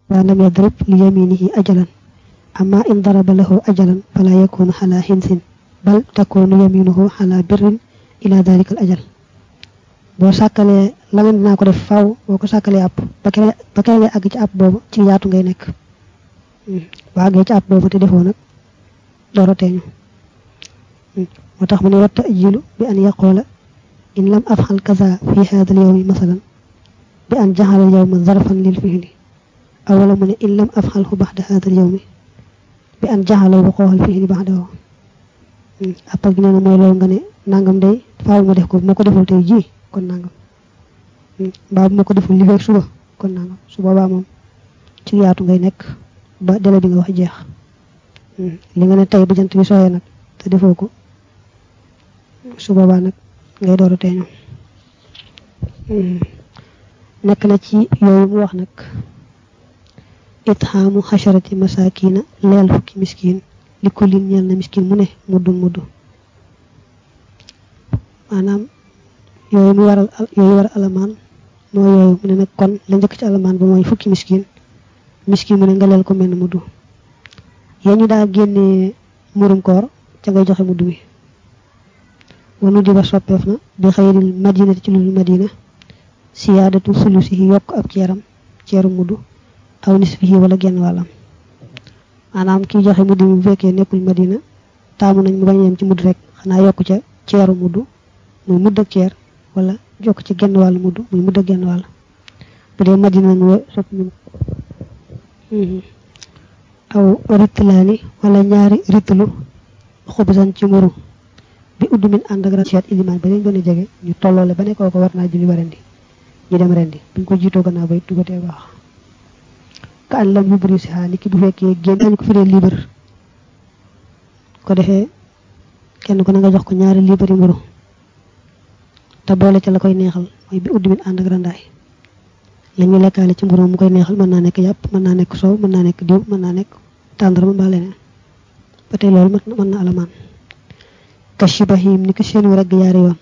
wa lam yadrib li yaminihi ajalan amma in daraba lahu ajalan fala yakunu ala hinsin bal takunu yaminuhu ala birrin ila dhalika al ajal boo sàkkalee la nga dinaa ko def faw boo ko sàkkalee app ba kere ba kere ngay àgg ci app boobu ci yaatu ngay nekk boo àggee ci app boobu te defoo nag dooro teeñu moo tax mu ne watta ajilu bi an yaqoola in lam afxal kaza fi hada al yawmi masalan bi an jaxala al yawma zarfan lil fihli awala mu ne in lam afxalhu baxda hada al yawmi bi an jaxala wuqooxa al fihli baxdahu appal gi nee na mooy loolu nga ne nangam day faaw ma def ko bu ma ko deful tey ji kon nangam mbaa bu ma ko deful li fekk suba kon nangam su boobaa moom ci yaatu ngay nekk ba délai bi nga wax jeex li nga ne tey bu jant bi sooyee nag te defoo ko su boobaa nag ngay door a teeñu nekk na ci yooyu mu wax nag itxaamu xasharati masakina leel fukki miskin li ko lin ñeel na miskin mu ne muddu muddu maanaam yooyu mu waral yooyu war alamaan mooy yooyu mu ne nag kon la njëkk ci alamaan ba mooy fukki miskin miskin mu ne nga leel ko mel muddu yéen ñu daa génnee murum koor ca ngay joxe muddu mi wanu di ba soppeef na bi xayril madina ci lu madina siyaadatu sulusi yi yokk ab ceeram ceeru muddu aw nisfihi wala genn wàllam maanaam kiy joxe muddu mi bu fekkee nekkul madina taamu nañ mu bañ yem ci mudd rek xanaa yokk ca ceeru muddu muy mudd ak ceer wala jokk ci genn wàllu mudd muy mudd ak genn wàll bu dee madina ñu sopp ñu aw ritlaani wala ñaari ritlu xubisan ci muru bi udd min ànd ak rasiat ilimaan ba leen gën a jege ñu tolloole ba ne kooko war naa julli ba rendi ñu dem rendi buñ ko jiitoo gannaaw bay dugatee baax ka an lam yubri si xaa ni ki bu fekkee génn dañ ko firee libre ko defee kenn ku ne nga jox ko ñaari libre mburu te boole ca la koy neexal mooy bi udd min ànd ak randaay la ñu lekkaale ci mburu mu koy neexal mën naa nekk yàpp mën naa nekk soow mën naa nekk diw mën naa nekk tàndarma mbaa leneen ba tey loolu mën na alamaan ka shibahim ni ko seenu ragg yaari yoon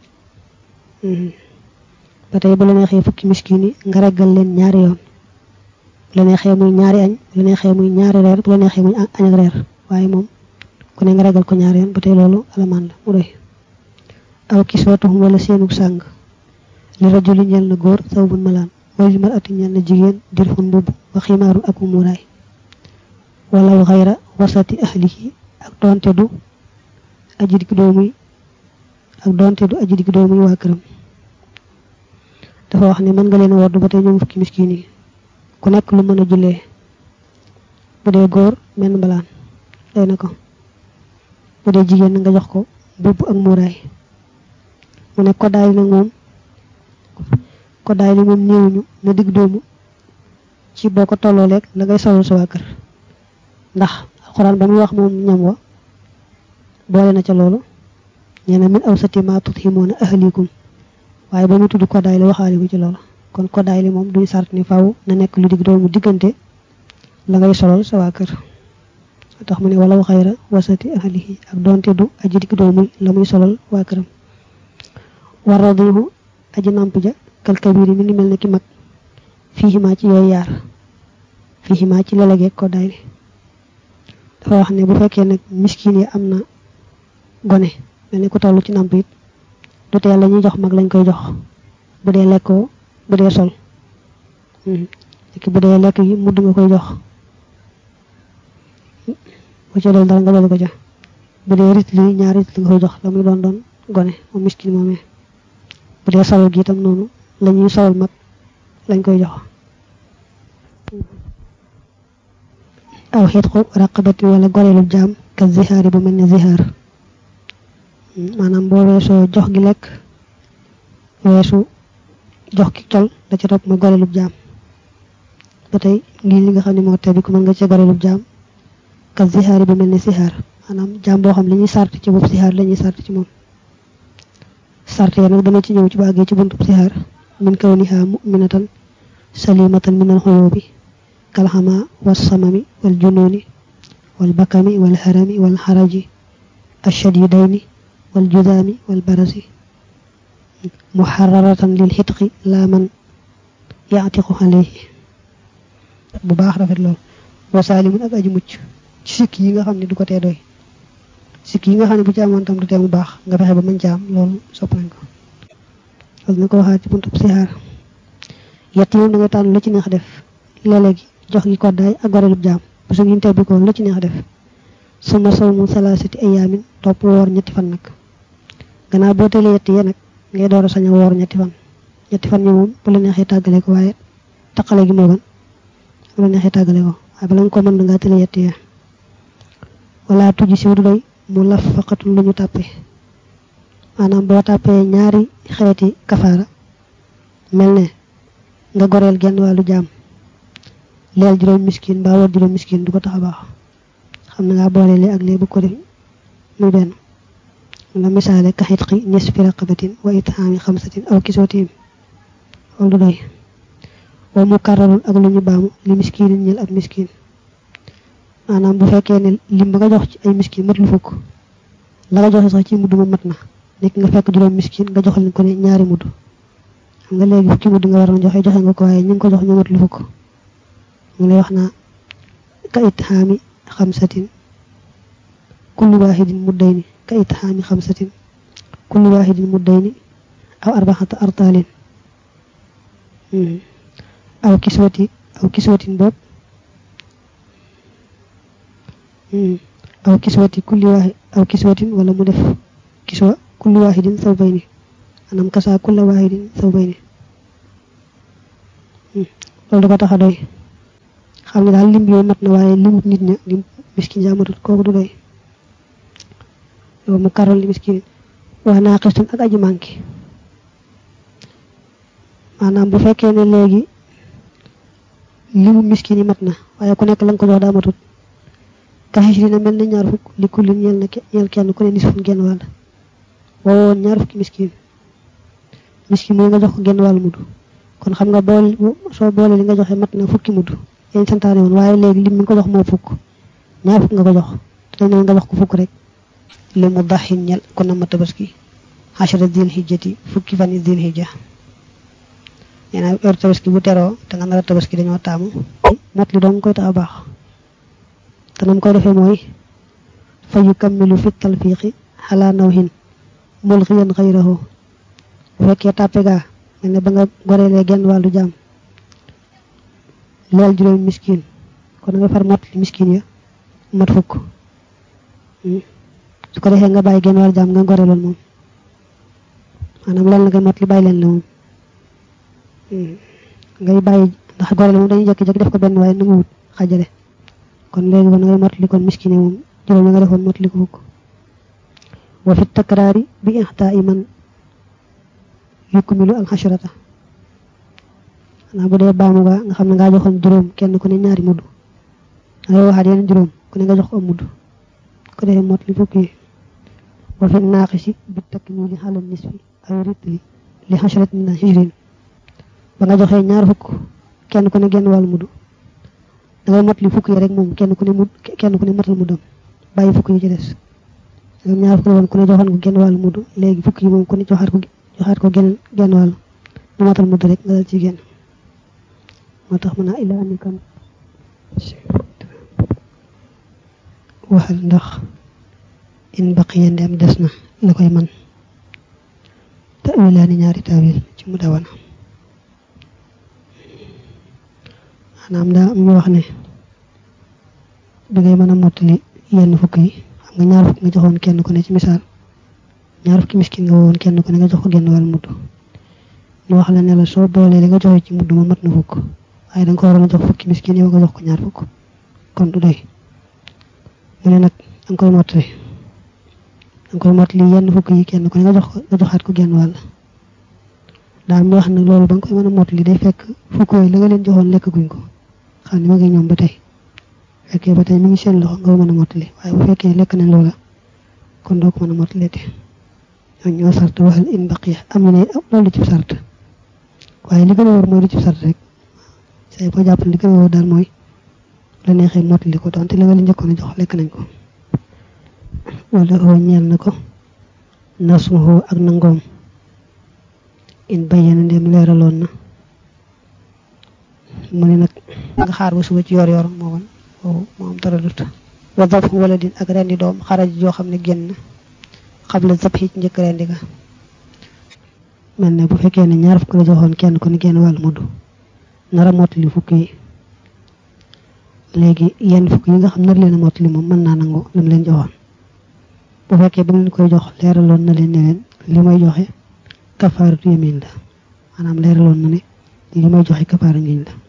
ba tey bu la neexee fukki miskin yi nga reggal leen ñaari yoon bu la neexee muy ñaari añ bu la neexee muy ñaari reer bu la neexee muy añ ak reer waaye moom ku ne nga reggal ko ñaari yoon ba tey loolu alamaan la mu doy aw kiswatuhum wala seenu sàng li rajuli ñeel na góor sawbun malaan wala mar ati ñeel na jigéen dirfun mbubb wa ximaarun ak muuraay wala xayra wasati ahlihi ak doonte du aji dik doomuy ak doonte du aji dik doomuy waa këram dafa wax ne mën nga leen a woddu ba tey ñoom fukki miskin yi ku nekk lu mën a jullee bu dee góor menn mbalaan day na ko bu dee jigéen nga jox ko mbubb ak muuraay mu ne koddaay nag moom koddaay li moom néewuñu na digg doomu ci boo ko tolloo leeg la ngay solal sa waa kër ndax alxuraan ba muy wax moom ñam wa boole na ca loolu nee na min awsati ma tuthimuuna ahlikum waaye ba mu tudd koddaay li waxaale ko ci loolu kon koddaay li moom duñ sart ni faw na nekk lu digg doomu diggante la ngay solal sa waa kër tax mu ne wala xayra wasati ahlihi ak doonte du aji digg doomu la muy solal waa këram war radihu aji namp ja kal kabiri mi ngi mel ne ki mag fiihimaa ci yooyu yaar fiihimaa ci lelege koddaay li dafa wax ne bu fekkee nag miskin yi am na gone mel ni ku toll ci namp it du tee la ñuy jox mag lañ koy jox bu dee lekkoo bu dee sol ki bu dee lekk yi mudd nga koy jox bu ca doon dara nga doon ko jox bu dee rit li ñaar rit li nga koy jox la muy doon doon gone moom miskin moomee bu dee sawal gi itam noonu la ñuy sawal mag lañ koy jox aw xeet ko raqabati wala goreelu jaam ka zihaari bu mel ne zihaar maanaam boo weesoo jox gi lekk weesu jox ki col da ca topp ma goreelu jaam ba tey lii li nga xam ne moo tebi ko mën nga ca goreelu jaam ka zihaari bu mel ne zihaar maanaam jaam boo xam li ñuy sart ci boobu zihaar la ñuy sart ci moom sart ya nag dana ci ñëw ci bu àggee ci buntu zihaar min kawniha mu'minatan salimatan min al-xuyubi kalxama wassamami wal junooni wal bakami wal harami wal xaraji ashadidayni wal judaami wal barasi muharraratan lil xitqi laa man yaatiqu alayhi bu baax rafet lool wa saalimun ak aji mucc ci sikk yi nga xam ne du ko tee doy sikk yi nga xam ne bu ci amoon tam du tee mu baax nga fexe ba mën ci am loolu sopp nañ ko loolu na ko waxaat ci buntub sihaar yett yi moom da nga tànn lu ci neex def léeg-léeg jox gi koddaay ak gorelub jaam bu su ngeen tebbi ko lu ci neex def suma sawmu salaasati ayaamin topp woor ñetti fan nag gannaaw boo teelee yett yee nag ngay door a sañ a woor ñetti fan ñetti fan ñi moom bu la neexee tàggale ko waaye taqale gi moo gën bu la neexee tàggale ko waaye bala nga ko mën ngaa teelee yett yee wala tuji siw du doy mu laf faqatun lu ñu tàppee maanaam boo tàppee ñaari xeeti kafaara mel ne nga goreel genn wàllu jaam leel juróom miskin mbaa war juróom miskin du ko tax a baax xam na ngaa boole lee ak lee bu ko def muy benn la misaale ka xitqi nisfi raqabatin wa ithaami xamsatin aw kisootim loolu du doy wa mu kararul ak lu ñu baamu li miskinin ñel ab miskin maanaam bu fekkee ne lim ba nga jox ci ay miskin mat lu fukk la nga joxe sax ci mudd ma mat na nekk nga fekk juróom miskin nga jox leen ko ne ñaari mudd xam nga léegi fukki mudd nga war a joxe joxe nga ko waaye ñu ngi ko jox ñu mat lu fukk mu lay wax naa ka ithaami xamsatin kullu waahidin muddayni ka ithaami xamsatin kullu waahidin muddayni aw arbaxata artaalin aw kiswati aw kiswatin boob aw kiswati kulli waahid aw kiswatin wala mu def kiswa kulli waahidin sawbayni anam kasa kulla waahidin sawbayni loolu da ko tax a doy xam ne daal lim bi mat na waaye limut nit ña lim miskin jaamatut kooku du doy yow mu karal li miskin wax naa xistun ak aji manqué maanaam bu fekkee ne léegi limu miskin yi mat na waaye ku nekk la nga ko jox daa matut kaxis dina mel ne ñaar fukk li kullin ñeel na ñeel kenn ku ne nisfun genn wàll wowoon ñaar fukki miskin miskin mooy nga jox ko genn wàll mudd kon xam nga bool soo boole li nga joxe mat na fukki mudd yéen santaane woon waaye léegi lim mi nga ko jox moo fukk ñaar fukk nga ko jox te dañ nga jox ko fukk rek li mu daxin ñel kon na ma tabaski xasara dil hijjati fukki fan yi dil hijja nee naa heure tabaski bu teroo te nga nar a tabaski dañoo taamu mot li doon koy tax a baax te nam koy defee mooy fa yu kammilu fi talfiqi xalaa nawhin mulxiyan xayrahu bu fekkee tàppe gaa mel ne ba nga goreelee genn wàllu jaam leel juróomi miskin kon nga far mot li miskin ya mat fukk su ko defee nga bàyyi genn wàllu jaam nga goreeloon moom maanaam leel na nga mot li bàyyi leen la moom ngay bàyyi ndax goreel moom dañuy jekki-jekki def ko benn waaye nu mu wut xajale kon léegi kon ngay mot li kon miskin yi moom juróom yi nga defoon mot li ko fukk wa fi takraari bi ixtaa iman yukmilu alxashrata xanaa bu dee baamu ga nga xam ne ngaa joxoon juróom kenn ku ne ñaari mudd dangay waxaat yeneen juróom ku ne nga jox ko am mudd ko defee mot li fukk yi wa fi naaqisi bi takmili xalal nisfi aw ritli li xashrat min hijrin ba nga joxee ñaar fukk kenn ku ne genn wàllu mudd dangay mot li fukk yi rek moom kenn ku ne mudd kenn ku ne matal muddam bàyyi fukk yi ci des dangay ñaar fukk la woon ku ne joxoon ko genn wàllu mudd léegi fukk yi moom ku ne joxaat ko joxaat ko genn genn wàll mu matal mudd rek nga dal ci génn moo tax mën naa illa ani kan waxal ndax in baqiya ndem des na la koy man tawilaani ñaari tawil ci mu dawana maanaam daa am ñu wax ne dangay mën a mottali yenn fukk yi xam nga ñaar fukk nga joxoon kenn ku ne ci misaal ñaar fukki miskin nga woon kenn ku ne nga jox ko genn wàll mudd ñu wax la ne la soo boolee li nga joxe ci mudd ma mat na fukk waaye da nga ko waroon a jox fukki miskin yow nga jox ko ñaar fukk kon du doy mu ne nag da nga koy mottali da nga koy mottali yenn fukk yi kenn ku ne nga jox ko nga joxaat ko genn wàll daal mi wax nag loolu ba nga koy mën a mottali day fekk fukk yooyu la nga leen joxoon lekk guñ ko xam ne ma ngi ñoom ba tey fekkee ba tey mi ngi seen loxo nga mën a mottali waaye bu fekkee lekk nañ loola kon doo ko mën a mottali te ñoo ñoo sart waxal in baqiya am na ne loolu ci sart waaye li gën a wóor mooy lu ci sart rek say boo jàpp li gën a wóor daal mooy la neexee mottali ko donte la nga leen njëkkoon a jox lekk nañ ko wala oo ñeel na ko nasmuhu ak nangoom in bayyana ndem leeraloon na mu ne nag nga xaar ba suba ci yor yor moo man boobu moo am dara dut wa daf wala din ak rendi doom xaraj joo xam ne génn xabla zab ci njëkk rendi ga mel ne bu fekkee ne ñaar fukk la joxoon kenn ku ne genn wàll mudd nara mottali fukk yi léegi yenn fukk yi nga xam nar leen a mottali moom mën naa nangu lam leen joxoon bu fekkee ba leen koy jox leeraloon na leen ne leen li may joxe kafaaratu yamin la maanaam leeraloon na ne li may joxe kafaara ngiñ la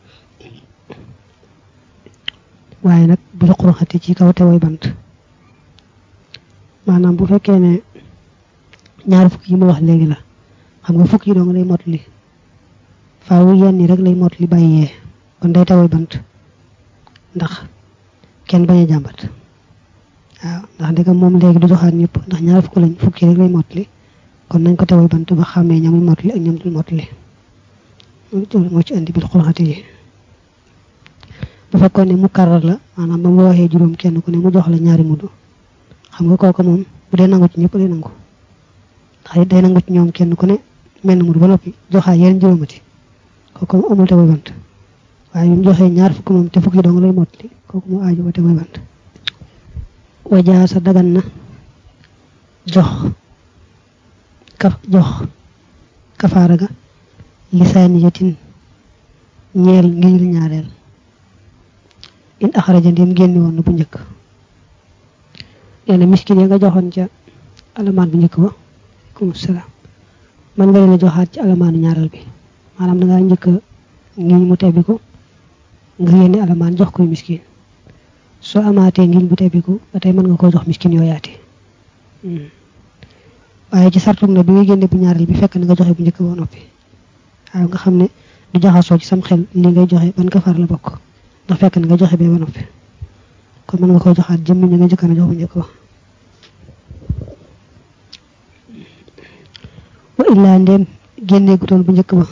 waaye nag bu ruqruxati ci kaw te way bant maanaam bu fekkee ne ñaar fukk yi ma wax léegi la xam nga fukk yi dong lay mottali faawu yenn yi rek lay mottali bàyyee kon day taway bant ndax kenn bañ a jàmbat waaw ndax ndegam moom léegi du joxaat ñëpp ndax ñaar fukk lañ fukki rek lay mottali kon nañ ko taway bant ba xàmmee ñamuy mottali ak ñam dul mottali moo ci andi bil xulxati yi bu fekkoon ne mu karar la maanaam ba mu waxee juróom kenn ku ne mu jox la ñaari mudd xam nga kooku moom bu dee nangu ci ñëpp day nangu ndax day nangu ci ñoom kenn ku ne mel na mudd ba noppi joxaat yeneen juróomati kooku moom amul taway bant waaye bi mu joxee ñaar fukk moom te fukki dong lay mottali kooku mu aaju ba taway bant wajaa sa dagan na jox kaf jox kafaara ga lisaaniyatin ñeel ngir ñaareel in axaraja ndim génni woon na bu njëkk nee na miskin ya nga joxoon ca alamaan bu njëkk ba aleykum salaam man nga leen a joxaat ci alamaanu ñaareel bi maanaam da ngaa njëkk ngiñ mu tebbiku nga yénni alamaan jox koy miskin soo amaatee ngiñ bu tebbiku ba tey mën nga koo jox miskin yoo yaati waaye ci sartum na bi nga génne bu ñaareel bi fekk na nga joxe bu njëkk ba noppi waaw nga xam ne du jaxasoo ci sam xel li ngay joxe ban kafaar la bokk ndax fekk na nga joxe bee ba noppi kon mën nga koo joxaat jëmmi ñi nga njëkk na jox bu njëkk ba wa illaa ndéem génnee gutoon bu njëkk ba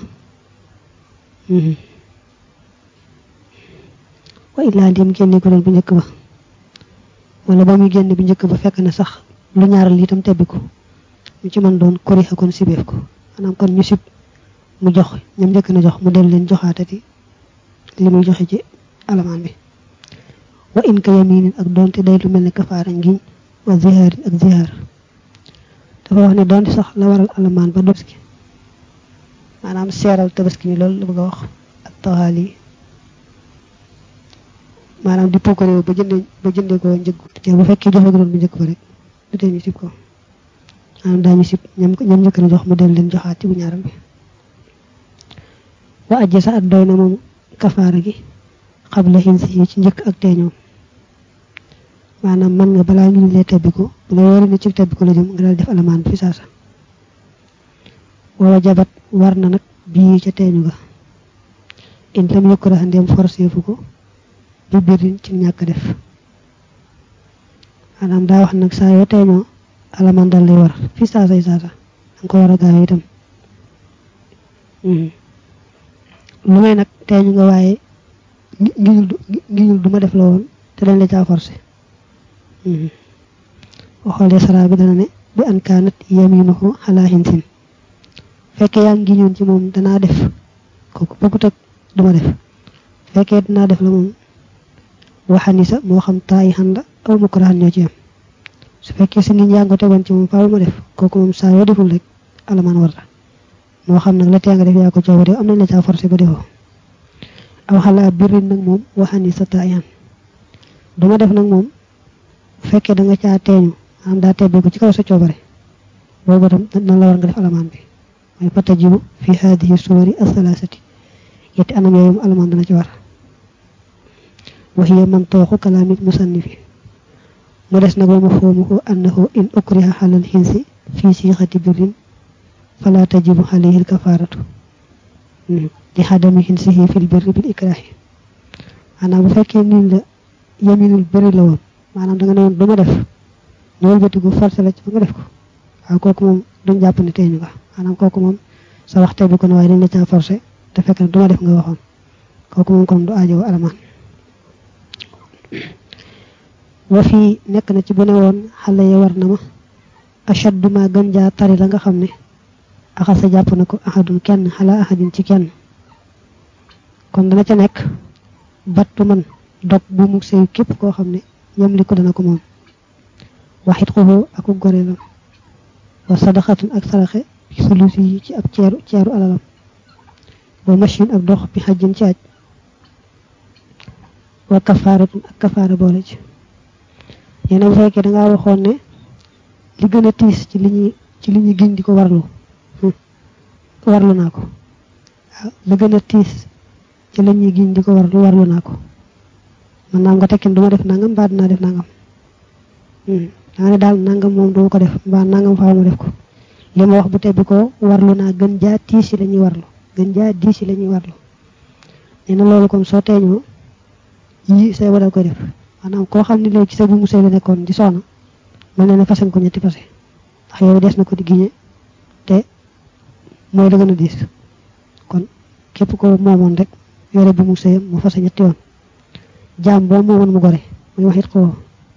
wa illaa ndéem génnee gutoon bu njëkk ba wala ba muy génne bu njëkk ba fekk na sax lu ñaaral itam tebbi ko mu ci mën doon korixa kon sibeef ko maanaam kon ñu sib mu jox ñam njëkk na jox mu del leen joxaatati li muy joxe ci alamaan bi wa in ka yaminin ak doonte day lu mel ne kafaara ngiñ wa zihaarin ak zihaar dafa wax ne doonte sax la waral alamaan ba tabaski maanaam seeral tabaski bi loolu la bëgg a wax ak taxaali maanaam di puukaréew ba jëndee ba jëndee ko njëg te bu fekkee joxe doon bu njëkk ba rek du tee ñu sib ko maanaam daañu sib ñam ñam njëkk na jox mu del leen joxaat ci bu ñaaram bi wa ajja sa at doy na moom kafaara gi xabla xinsi yi ci njëkk ak teeñoom maanaam mën nga balaa ngi lee tebbiku bu la wóoree ne ci tebbiku la jëm nga daal def alamaan fi saasa wa jabat war na nag bii ca teeñu ga in lam yukkura ndem forcé fu ko bi birin ci ñàkk def maanaam daa wax nag saa yoo teeñoo alamaan dal lay war fi saasa yi saasa danga ko war a gaaw itam lu may nag teeñu nga waaye ngiñul ngiñul du ma def la woon te dañ la caa forcé waxoolee sara bi dana ne bi an kaanat yaminuhu ala hinsin fekkee yaa ngi ñoon ci moom danaa def kooku bokkut ak du ma def fekkee dinaa def la moom waxani sa moo xam taayi xanda aw mukrahan ñoo ci yam su fekkee sa ngiñ yaa ngi ko tegoon ci moom faaw ma def kooku moom saa yoo deful rek alamaan war la moo xam nag la tee nga def yaa ko coobare am nañ la caa forcé ba defoo aw xalaa birin nag moom waxani sa taayan duma def nag moom bu fekkee da nga caa teeñu am daa tebbi ko ci kaw sa coobare boobu tam nan la war nga def alamaan bi mooy fatajibu fi hadihi suwari athalathati yetti anam yooyu alamaan dana ci war wa hiya man tooxu kalaami musannifi mu des nag wa mafhumuhu annahu in ukriha xalal xinsi fi siixati birin fala tajibu alayhi alkafaratu li xadami xinsihi fil birri bil ikrahi maanaam bu fekkee niin la yaminul bëri la woon maanaam da nga ne woon du ma def ñëwal batigu forcé la ci ba nga def ko waaw kooku moom duñ jàpp ne teeñu nga maanaam kooku moom sa waxte bi ko ne waaye dañ la caa forcé te fekk ne du ma def nga waxoon kooku moom kon du aajowo alamaan wa fii nekk na ci bu ne woon xale ya war na ma achaddu ma gën jaa tari la nga xam ne axasa jàpp na ko ahadun kenn xala ahadin ci kenn kon dana ca nekk battu man dog bu mu sëy képp koo xam ne ñam li ko dana ko moom waxit xuxu aku goreelam wa sadaxatun ak saraxe sulusi yi ci ab ceeru ceeru alalam wa machine ak dox bi xajjin ci aj wa kafaaratun ak kafaara boole ci yéena bu fekkee dangaa waxoon ne li gën a tiis ci li ñuy ci li ñuy giñ di ko warlu warlu naa ko waaw li gën a tiis ci la ñuy giñ di ko warlu warlu naa ko man naam nga tekkin duma def nangam mbaa dinaa def nangam daa ne daal nangam moom duma ko def mbaa nangam faaw ma def ko li ma wax bu tebbi ko warlu naa gën jaa tiis yi la ñuy warlu gën jaa diis yi la ñuy warlu nee na loolu kon soo teeñoo yii say wadal koy def maanaam koo xam ne léegi ci sa bu mu sëy la nekkoon di soxna mel na ne fasen ko ñetti fase ndax yow des na ko di giñe te mooy la gën a diis kon képp ko moomoon rek yore bu mu sëyam mu fase ñetti yoon jaam boo moomoon mu gore muy waxit ko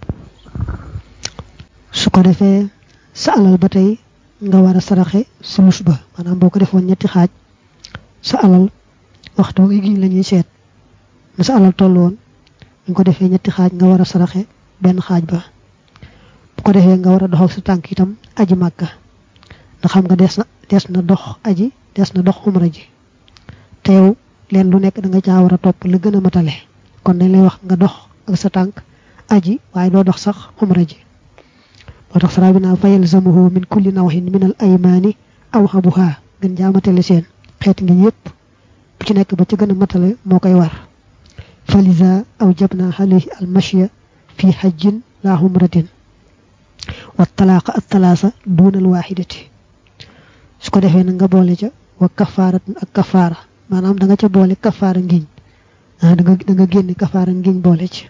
su ko defee sa alal ba tey nga war a saraxe sulus ba maanaam boo ko defoon ñetti xaaj sa alal waxtu nga giñ la ñuy seet na sa alal toll woon ñu ko defee ñetti xaaj nga war a saraxe benn xaaj ba bu ko defee nga war a dox ak sa tànk itam aji màkka ndax xam nga des na des na dox aji des na dox umra ji te yow leen lu nekk da nga caa war a topp la gën a matale kon dañ lay wax nga dox ak sa tànk aji waaye doo dox sax umra ji moo tax sara bi naa fa yalzamuhu min kulli nawhin min al aymaani aw xabuha gën jaa matale seen xeeti ngi yépp bu ci nekk ba ci gën a matale moo koy war falisa aw jabna alayhi al mashya fi hajjin la umratin wa talaaqa at talaasa duuna al waaxidati su ko defee nag nga boole ca wa kafaaratun ak kafaara maanaam da nga ca boole kafaara ngiñ ah da nga da nga génne kafaara ngiñ boole ci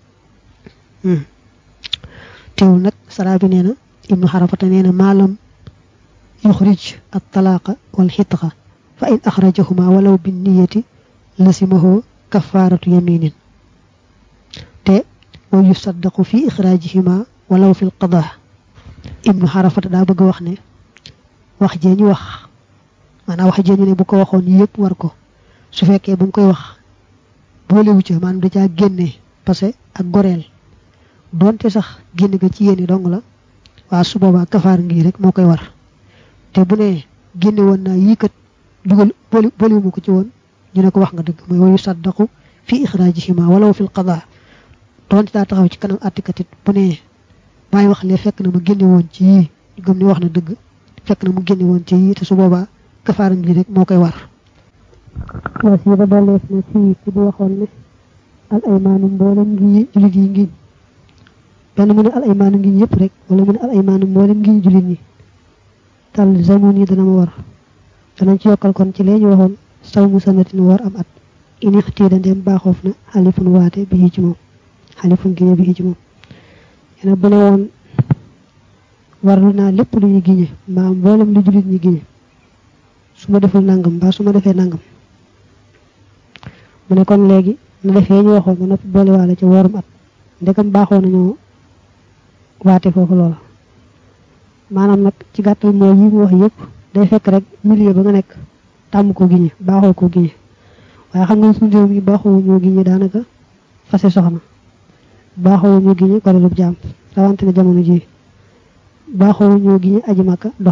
teewul nag saraa bi nee na ibnu xarafata nee na maalam yuxrij at talaaqa wal xitqa fa in axrajahuma walaw bi niyati lasimahu kafaaratu yaminin te wa yusaddaqu fi ixraajihima walaw fi lqadaa ibnu xarafata daa bëgg wax ne wax jee ñu wax maanaam wax jee ñu ne bu ko waxoon yëpp war ko su fekkee bu mu koy wax boolewu ca maanaam da caa génne parce que ak goreel donte sax génn ga ci yéen dong la waa su boobaa kafaar ngi rek moo koy war te bu ne génne woon naa yii kat dugal booli booliwuma ko ci woon ñu ne ko wax nga dëgg mooy wayu saddaqu fi ixraajihima walaw fi lqadaa donte daa taxaw ci kanam attikatit bu ne maay wax lee fekk na mu génne woon ci yii ñu gëm ni wax na dëgg fekk na mu génne woon ci yii te su boobaa kafaara ngi rek moo koy war was yi ba dolleef na fii ci bu waxoon ne al aymaanu mboolem ngi julit yi ngiñ benn mu ne al aymaanu ngiñ yëpp rek wala mu ne al aymaanu mboolem ngiñ julit ñi tal zamun yi dana ma war danañ ci yokkal kon ci lee ñu waxoon saw mu sanatin war am at ini xtiida ndem baaxoof na xalifun waate bi ci moom xalifun giñe bi ci moom yene bu ne woon warlu naa lépp lu ñu giñe mbaa mboolem lu julit ñi giñe su ma deful nangam mbaa su ma defee nangam mu ne kon léegi na defee ñu waxoon ba noppi boole waale ci worum at ndekam baaxoo nañu waate foofu loola maanaam nag ci gàttal mooy yi mu wax yëpp day fekk rek milieu ba nga nekk tàmm ko giñe baaxoo ko giñe waaye xam nga suñu réew mi baaxoo ñoo giñe daanaka fase soxna baaxoo ñoo giñe gorelub jaam rawante na jamono ji baaxoo ñoo giñe aji màkka dox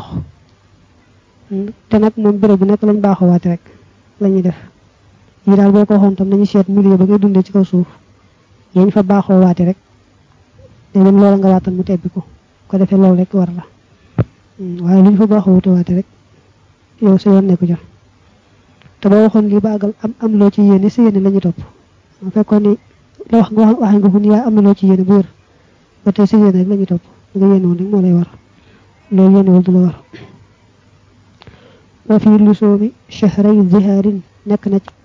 te nag moom béréb bi nekk lañ baaxoo waate rek la ñuy def yi daal boo ko waxoon tam nañu seet milieu ba ngay dundee ci kaw suuf yéen fa baaxoo waate rek te dem loola nga waatal mu tebbi ko ko defee loolu rek war la waaye lu ñu fa baaxoo wute waate rek yow sa yoon nekku ja te boo waxoon lii baagal am am loo ci yéene sa yéene la ñuy topp mu fekkoon ni la wax nga wax waxee nga fu ni yaa am na loo ci yéene bu wér ba tey sa yéene rek la ñuy topp nga yéene woon rek moo lay war loolu yéenewul du la war wa fi lusoomi shahray zihaarin nekk na ci